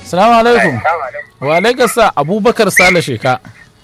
salamu alaikum wa alaikum sa abubakar sale sheka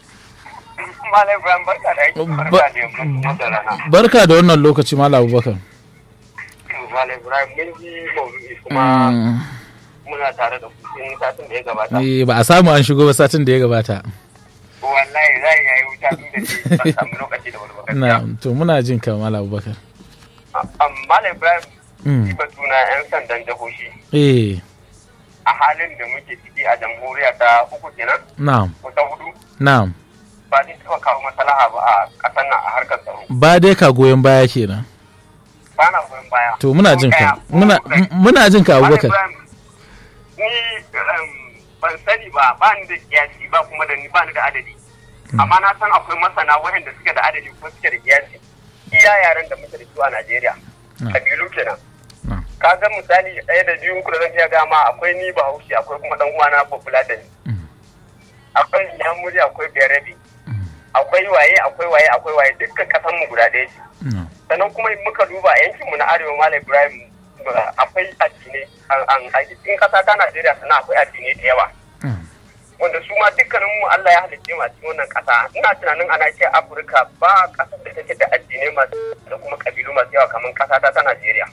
Malam Ibrahim barka da aiki barka da yamma da rana. barka da wannan lokaci mala abubakar Malam Ibrahim mun ji maudu'i kuma muna tare da kusin satin da ya gabata. Eh, ba a samu an shigo ba satin da ya gabata Wallahi za ya yi wuta tun da ce ban samu lokaci da wani baka. na to muna jin ka mala abubakar Malam Ibrahim Mm. shi batuna 'yan sandan jihohi eh a halin da muke ciki a jamhuriya ta uku kenan na'am ko ta hudu na'am ba zai taɓa kawo maslaha ba a ƙasar nan a harkar tsaro. ba dai ka goyon baya kenan Ba na goyon baya. to muna jin Ko ka ɗaya, ko muna ɗaya. muna jin ka Malam abubakar Ibrahim, ni um, ban sani ba ba ni da kiyasi ba kuma da ni ba ni da adadi amma na san akwai masana waɗanda suke da adadi ko suke da kiyasi iya yaran da muke da su a Najeriya Mm. kabilu kenan Mm. ka ga misali ɗaya da biyu da zan iya gama akwai ni bahaushe akwai kuma dan uwana bafulatani Mm. akwai yamuri akwai berabi Mm. akwai waye akwai waye akwai waye dukkan kasan mu guda ɗaya ce na'am sannan kuma in muka duba a yankin mu na arewa malam ibrahim ba- akwai addinai an- an- a cikin kasa ta najeriya sannan akwai addinai da yawa Mm. wanda su ma dukkanin mu allah ya halicce mu a cikin wannan kasa ina tunanin a nahiyar afirka ba kasar da take da addinai masu da kuma kabilu masu yawa kamar kasa ta ta najeriya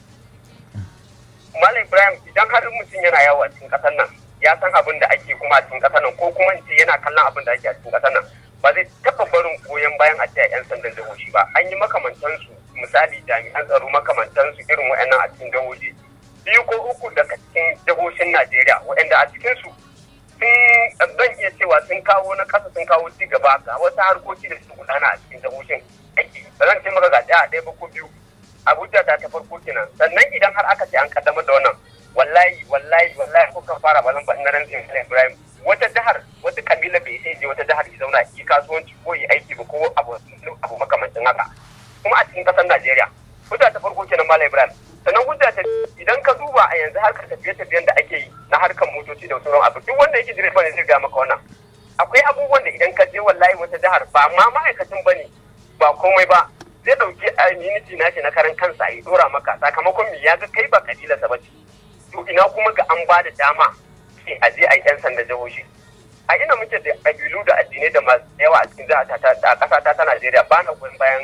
malam ibrahim idan har mutum yana yawo a cikin kasar nan ya san abin da ake kuma a cikin kasar nan ko kuma in ce yana kallon abin da ake a cikin kasar nan ba zai taɓa barin goyon bayan a ce a 'yan sandan jihohi ba an yi makamantansu misali jami'an tsaro makamantansu irin wa'annan a cikin jihohi biyu ko uku daga cikin jihohin najeriya wa'anda a cikinsu sun zan iya cewa sun kawo na ƙasa sun kawo ci gaba ga wasu harkoki da su gudana a cikin jihohin aiki ba zan ce maka ga ɗaya ɗaya ba ko biyu abuja ta ta farko kenan sannan idan har aka ce an kaddamar da wannan wallahi wallahi wallahi ko kan fara bazan ba ina rantsin ibrahim wata jihar wata kabila bai sai je wata jihar ya zauna yi kasuwanci ko yi aiki ba ko abu abu makamancin haka kuma a cikin kasar najeriya hujja ta farko kenan malam ibrahim sannan hujja ta idan ka duba a yanzu harkar tafiye-tafiyen da ake yi na harkar motoci da sauran abu duk wanda yake direba ne zai ga maka wannan akwai abubuwan da idan ka je wallahi wata jihar ba ma ma'aikacin bane ba komai ba zai dauki immunity nashi na karan kansa ya dora maka sakamakon me ya ga kai ba kabilarsa ba ce to ina kuma ga an ba da dama sai a je a yi yan sanda jihohi a ina muke da kabilu da addinai da masu yawa a cikin jihar ta a ƙasa ta ta Najeriya ba na goyon bayan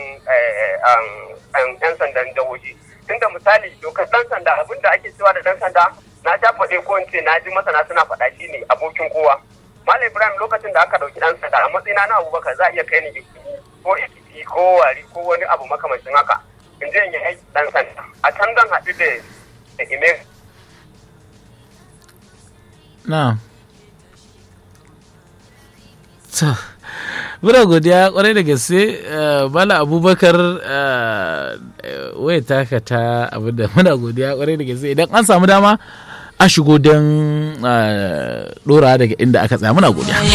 yan sandan jihohi tunda misali dokar dan sanda abin da ake cewa da dan sanda na ta faɗe ko in ce na ji masana suna faɗa shi ne abokin kowa Malam Ibrahim lokacin da aka ɗauki ɗan sanda a matsayina na Abubakar za a iya kai ni ko ikiti ko wari ko wani abu makamancin haka in je in yi aiki ɗan sanda a can zan haɗu da da ime na to muna godiya kwarai da gaske bala abubakar waya taka ta abinda muna godiya kwarai da gaske idan an samu dama a shigo don dora daga inda aka tsaya muna godiya